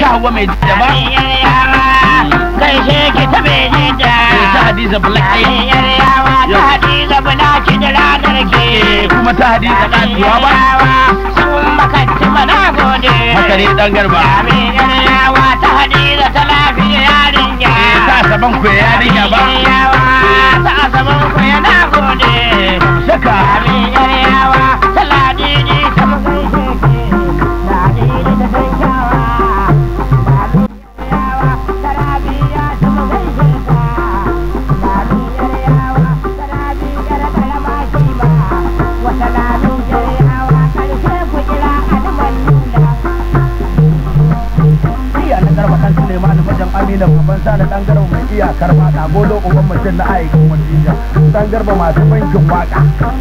ta hawa mai da ba gaishe ki ta beje da ta hadiza bulaki yaryawa ta hadiza bulaki da ranar ke kuma ta hadiza kasuwa ba sun makanci mana gode haka ne dan garba amin yaryawa ta hadiza ta lafiya yarinya ta saban ku yarinya ba yaryawa ta asaban ku yana gode shaka amin yaryawa ta ladidi ta magaishe ke ladidi ta san kyawa iya na garba dan Suleiman mijin Amina baban sa da dan garba mai iyakar fada golo uban mutum na aikin wadija dan garba masu bankin waka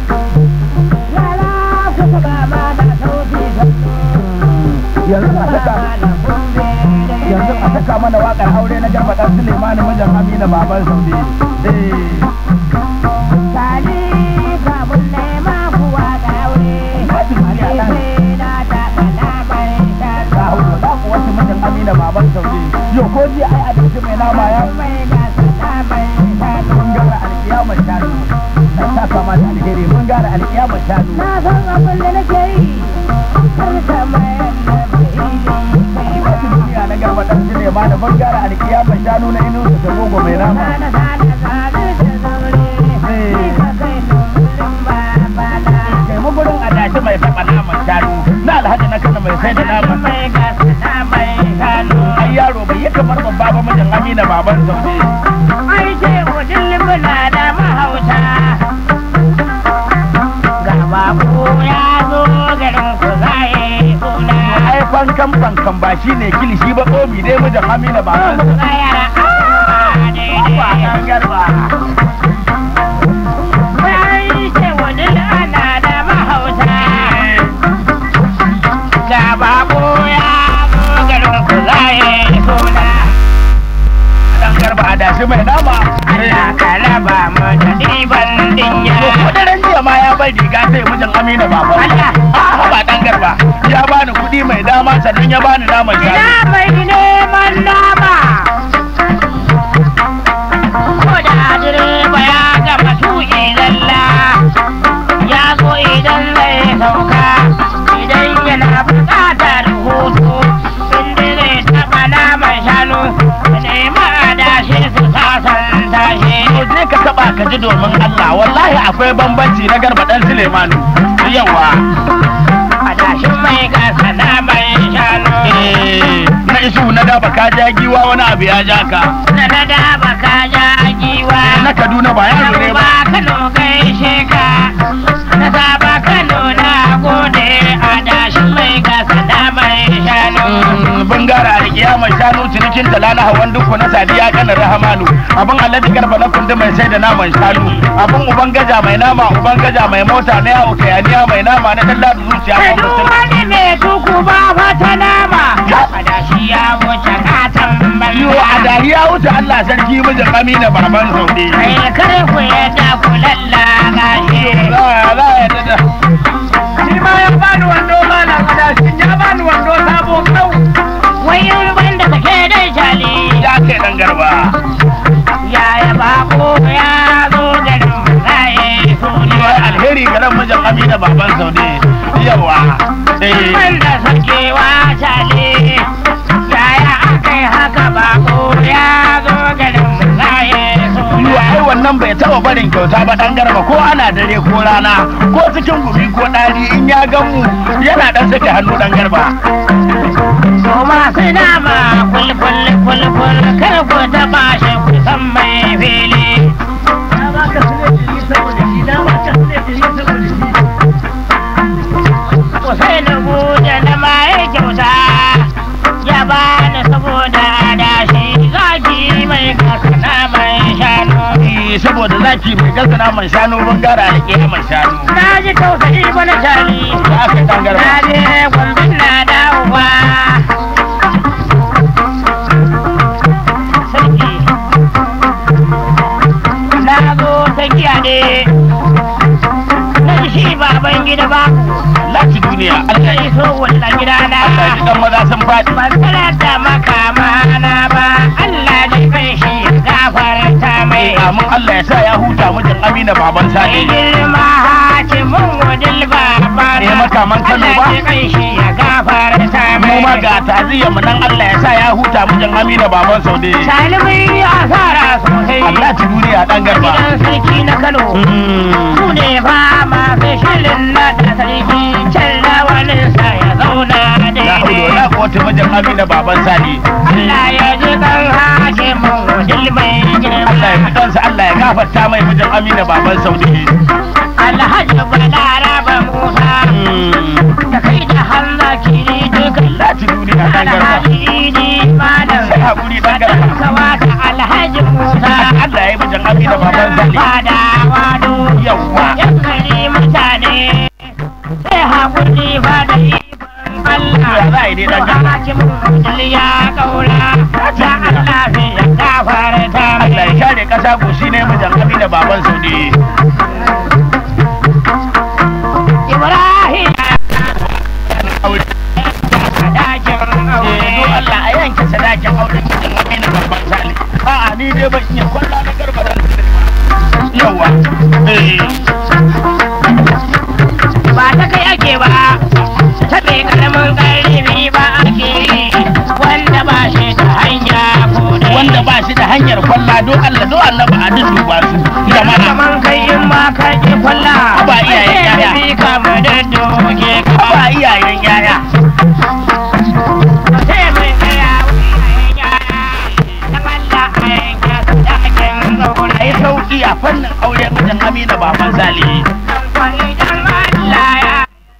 yanzu a saka yanzu a saka mana wakar aure na garba dan Suleiman mijin Amina baban Saudi eh ka hausa da ku wasu mijin Amina baban Saudi yo ko ji ai a dace mai nama ya mun gara alkiyamar shanu na saka mana alheri mun gara alkiyamar shanu Na san abin da nake yi, kar ka mayar da Wasu duniya na garba dan Suleiman mun gara alkiyamar shanu na inu da gogo mai nama kai mu gurin adashi mai saba naman shanu na alhaji na kana mai sai da naman ai yaro bai yi kamar babba ba mijin Amina baban Saudi ai fankan fankan ba shine kilishi ba komi dai mijin Amina baban Saudi ba dan garba dan garba adashi mai nama Allah ka raba mu da ɗiban dinya. Kudurin jiya ma ya bar riga sai mijin Amina baban Allah. Ah, ba dan garba ya bani kuɗi mai dama sannan ya bani naman Ina shanu mai neman nama. Ko da direba ya gama tuƙi lalla, ya zo idan zai sauka, idan yana buƙatar hutu, inda zai taɓa naman shanu, ya nemi adashi su sasanta shi. to je ka taba ka ji domin Allah wallahi akwai bambanci na garba dan Sulemanu yawa Adashin mai gasa naman shanu. eh na isu na daba ka ja giwa wani abu ya ja ka Na na da baka ja giwa. na Kaduna ba yaro ne ba ba Kano gaishe ka na saba Kano na gode a dashin mai gasa da mai shanu Mm, bangara da kiyamar shanu cinikin tala na hawan duku na sadiya kanar rahamanu abin alhaji garba na kundi mai sai da naman shanu abin uban gaja mai nama uban gaja mai mota na yawo kayaniya mai nama na dalla da zuciya Kai ko duk mutum wani mai tuku ba fata nama a dashi ya wuce katon Yo a banza dariya wuce Allah sarki mijin Amina baban Saudi. Kai kare ku yadda ku lallaga shi Za a za a yadda da. Shi ma ya bani wando malam adashin ya bani wando sabo kau. wai wanda take dai jali Ya kai dan garba. yaya bako ya zo garin zaye Yo suniya alheri ga nan mijin Amina baban Saudi. Yawa. Eh. wanda sakewa jali yaya aka yi haka bako ya zo garin zaye Yo suniya ai wannan bai taba barin kyauta ba dan garba ko ana dare ko rana ko cikin gumi ko ɗari in ya gan mu yana dan sake hannu dan garba. su masu nama kulkul kulkul kar ku taba shi ku san mai fili Kusai da buɗe na maye kyauta ya bani saboda adashi zaki mai kakana mai shanu. Eh, Saboda zaki mai gasa naman shanu bangara da kiyamar shanu. Na ji tausayi bana shali, Ya kai dan garba. na je gwambin na dawowa. Sarki, na zo ta kiyaye, na ji shi baban gida ba, Lati duniya. ya iso wani Allah gidana Allah ya ji kan maza sun faɗi ban sanar da makamana ba Allah da kai shi ya gafarta mai amin Allah ya sa ya huta mijin Amina baban Sani girma hakimin wadil baba Eh, makaman Kano ba? Allah da kai shi ya gafarta mu mai ma ga taziyyar mu nan Allah ya sa ya huta mijin Amina baban Saude Salimin ya fara sosai Allah ci duniya dan garba gidan sarki na Kano Mm. su ne ba masu shirin na da sarki can rawaninsa ya zauna La hawla daidai wala quwwata mijin Amina baban Sani Allah ya ji kan hakimin wadil mai Allah ya girma fi kansa Allah ya gafarta mai mijin Amina baban Saude Alhaji Balaraba Musa da kai da hanza kiri duka Allah ci duniya dan garba Alhaji Idi Malam sai hakuri dan garba Kawata Alhaji Musa Allah ya yi mijin Amina baban Sani Fada wado yawwa yan gari mutane sai hakuri ba da ikon Ya Allah za a yi dai dan garba hakimin wadil ya kaura da Allah ya gafarta Allah ya mai share kasa goshi ne mijin Amina baban Saude Ibrahim aure dakin Eh, don aure Allah a yanke sadakin auren cikin Amina babban sali. A'a ni dai ban iya kwalla na garba dan yawa. Eh, ba ta kai ake ba ta bai karamin karimi ba ake yi. wanda ba shi da hanya ko dai wanda ba shi da hanyar kwalla don Allah don Allah ba a duba su. Jama'a kaman kai in ma ka ke kwalla Ba iyayen yaya. Sai bi ka mu da doge ka ba iyayen yaya. sai mai tsaya wa iyayen yaya dan Allah a yanke sadakin zaune A yi sauki a fannin aure mijin Amina baban sali. dan kwani dan Allah ya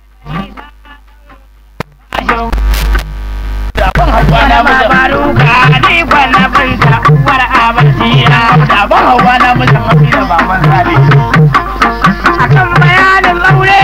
Da ban hawa na Wani mijin baruka ni kwana binta uwar abasira da ban hawa na mijin Amina baban sali. akan bayanin aure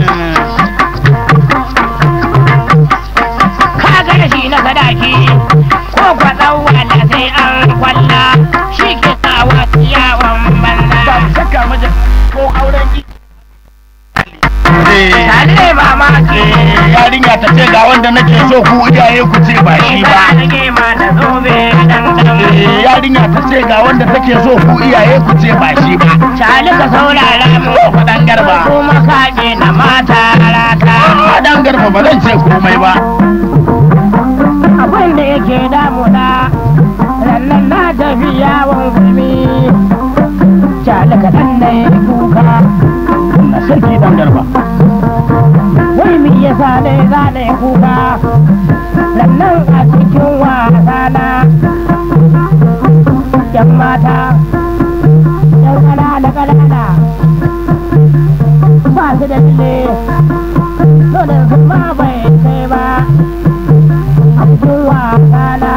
ka ga shi na sadaki ko kwaɗan wanda sai an kwalla shi ke sawa yawon banza Babu shakka mijin ko auren ki. Eh. tare mamaki Eh, yarinya ta ce ga wanda nake so ku iyaye ku ce ba shi ba da gema da zobe dan dan Eh, yarinya ta ce ga wanda take so ku iyaye ku ce ba shi ba Cali ka saurara mu ko faɗan garba kuma kaje na mata rata faɗan garba ba zan ce komai ba abin da yake damuna rannan na tafi yawon gumi Cali ka dan na yi kuka na sarki dan garba wai mi yasa ne za na yi kuka rannan a cikin wasana yan mata yan ƙanana ƙanana ba su da dile nonon su ma bai kai ba a cikin wasana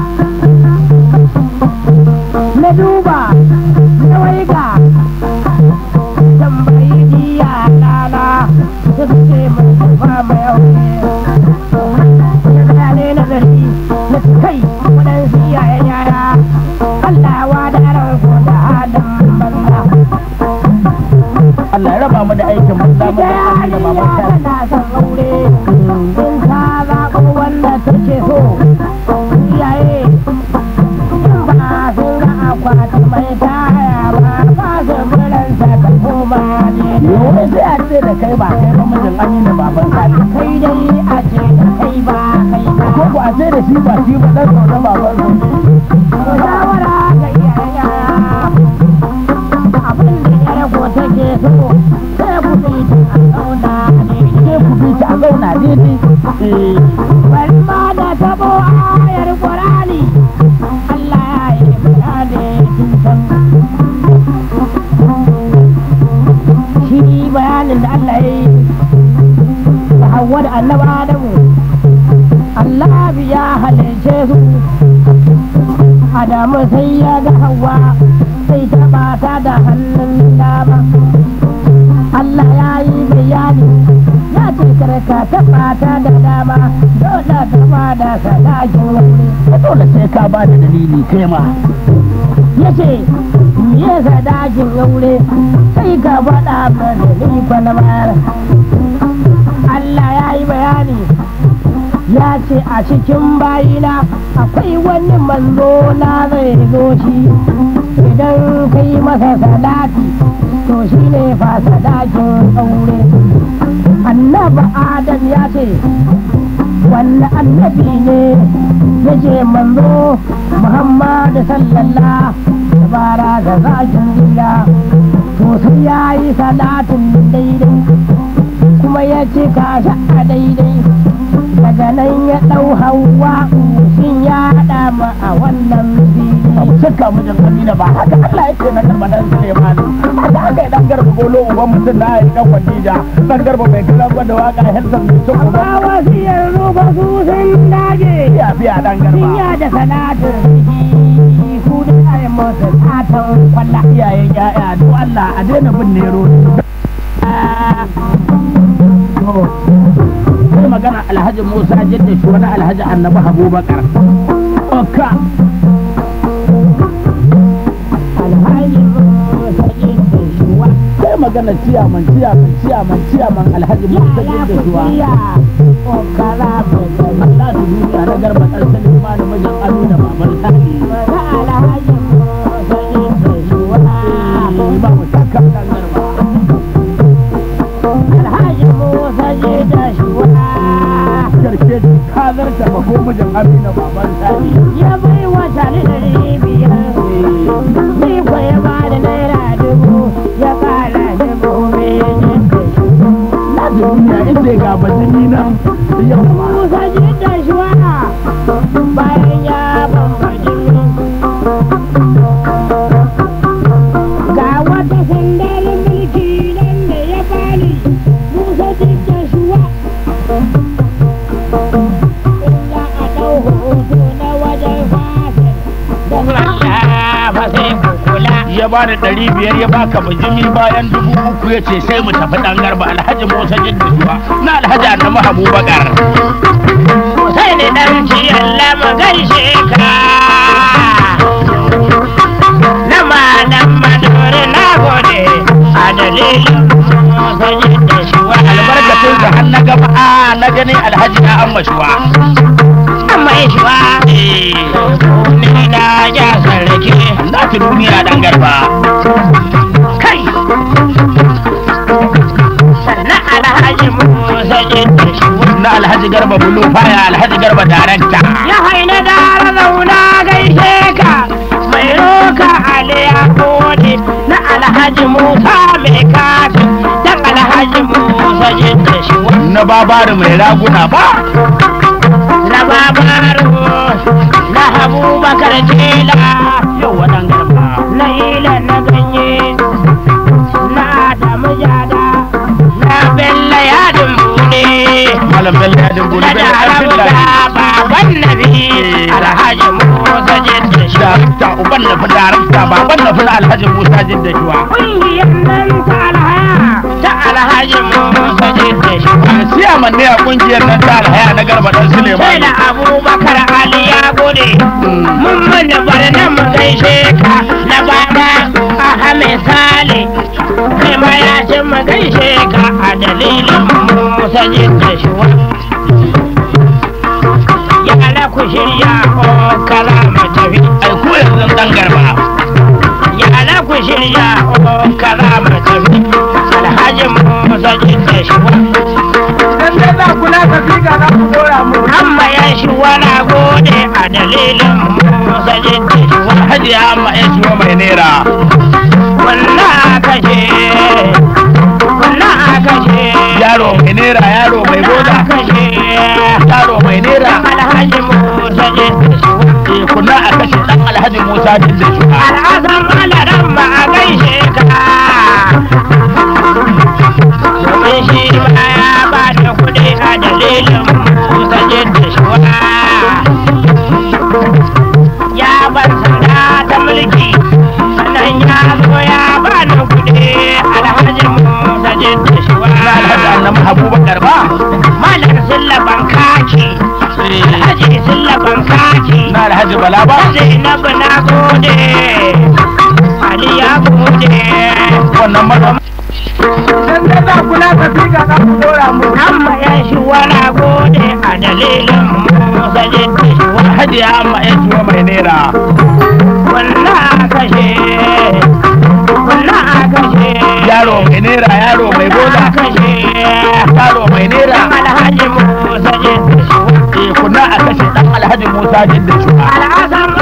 na duba na waiga tambayi jiya rana da suke mai ba mai aure ya gaya ne nazari na kai waɗansu iyayen yara Allah wa da ransu da adam banza Allah ya raba mu da aikin mu da mu ita da Amina baban yarinya sali tana son aure in ka zaɓo wanda take so iyaye in ba sun ga akwati mai taya ba ba su buransa ka koma ne Yawai sai a ce da kai ba kai ba mijin Amina baban sali kai dai a ce da kai ba kai ba ko ku a ce da shi ba shi ba dan sauran baban su Ku shawara ga iyayen yara abin da yar ko take so sai ku bi ta a zauna ne sai ku bi ta a zauna daidai eh bari ma da tabo ayar Qur'ani Allah ya yi bayani tun san shi bayanin da Allah ya yi da Hawwa da Annabi Adamu Allah ya halice su Adamu sai ya ga Hawwa sai ta bata da hannun dama Allah ya yi bayani ya ce karka ta bata da dama dole ta bada sadakin wuri dole sai ka ba da dalili kai ma ya ce me sadakin aure sai ka faɗa mana ni fa na bayar Allah ya yi bayani ya ce a cikin bayina akwai wani manzo na zai zo shi idan kai masa salati to shi ne fa sadakin aure annaba adam ya ce wanne annabi ne ya ce manzo muhammadu sallallahu bara da zakin gida to sai ya yi salatin daidai kuma ya cika shi a daidai daga nan ya ɗau hawa shin ya haɗa ma a wannan fili suka mijin Amina ba haka Allah yake na garba dan Suleiman haka aka yi dan garba golo uban mutum na yi dan Khadija dan garba mai kalan da waka Helsan mai cin uban ba wasu yanzu ba su sun dage biya biya dan sun garba ya da salatin ku da ai masa satan kwalla iyayen ya'ya do Allah a daina bin nero sai magana Alhaji Musa jidda shi wani Alhaji Annabi Abubakar Oka alhaji musa jidda shuwa sai magana ciyaman ciyaman ciyaman ciyaman Alhaji Musa ya jidda shi wa kusiya kokara mai Allah su duniya na garba ɗan Suleiman mijin Amina baban Sani Maza alhaji musa jidda shuwa ba mu shakka dan garba alhaji musa jidda shuwa karshe ka zarta ba ko mijin Amina baban Sani ya bai wa tare da biyar ni ko ya ba da naira dubu ya kara dubu mai jidda shuwa na duniya inda ga bajini nan yau Musa jidda shuwa bayan ya bambaji ga wata sandar mulki nan da ya bani Musa jidda shuwa inda a ɗau hoto na wajen fasin da na ba sai kula ya ba da ɗari biyar ya baka bijimi bayan dubu uku ya ce sai mu tafi ɗan garba alhaji musa jidda shuwa na alhaji annabi abubakar sai ne dan Allah mu gaishe ka na malam maduri na gode a dalilin sanyi da shuwa albarkacin da har na gaba a na gani alhaji na amma shuwa mai shuwa ni na ja sarki na ta duniya ɗan garba kai sannan alhaji musa jidda shuwa na alhaji garba bulu faya alhaji garba darakta ya haina da zauna gaishe ka mai roka aliya kone na alhaji musa mai kafin dan alhaji musa jidda shi na babari mai raguna ba na babaru na abubakar tela yau waɗan garba na ila na ganye na adamu jada na bella yadin bude malam bello ya dubbuli na bello ƙarfin da lafi baban nabi alhaji musa jidda shi darakta uban na fi darakta baban na fi na alhaji musa jidda shuwa Ƙungiyar nan ta alhaya ta alhaji Musa Jidda shi. siyaman ne a kungiyar nan ta alhaya na garba ɗan Sai suleiman da Abubakar Ali ya gode. Mun mana barna mu gaishe ka na baba Ahmed Sale. Kai ma ya ce mu gaishe ka a dalilin Musa Jidda shi. Yara ku shirya ko kala mu tafi. ai ko yanzu ɗan garba Yara ku shirya ko kala mu tafi. Alhaji Musa Jidda shi. dan dai za ku na tafi ga za ku dora mu amma ya shi wani gode a dalilin musa jidda shi wani hajiya amma ya ciwo mai naira wannan aka ce wannan aka ce yaro mai naira yaro mai boda aka ce yaro mai naira alhaji musa jidda shi eh kunna a kashe dan alhaji musa jidda shuwa al'azam alaran ma a gaishe ka domin shi ma ya ba da kuɗi a dalilin musa jidda shi ya bar sanda ta mulki sannan ya zo ya ba da kuɗi alhaji musa jidda shi na alhaji annabi abubakar ba malar sillaban kaki alhaji sillaban kaki na alhaji bala ba Zainabu na gode, Ali ya gode, wannan maza idan dai za ku na tafi ga za ku dora mu amma ya shi wani gode a dalilin musa jidda shi wa hajiya amma ya ciwo mai naira wannan a kashe wannan a kashe yaro mai naira yaro mai a bola kashe yaro mai naira alhaji musa jidda shi eh kuna a kashe dan alhaji musa jidda shuwa al'asar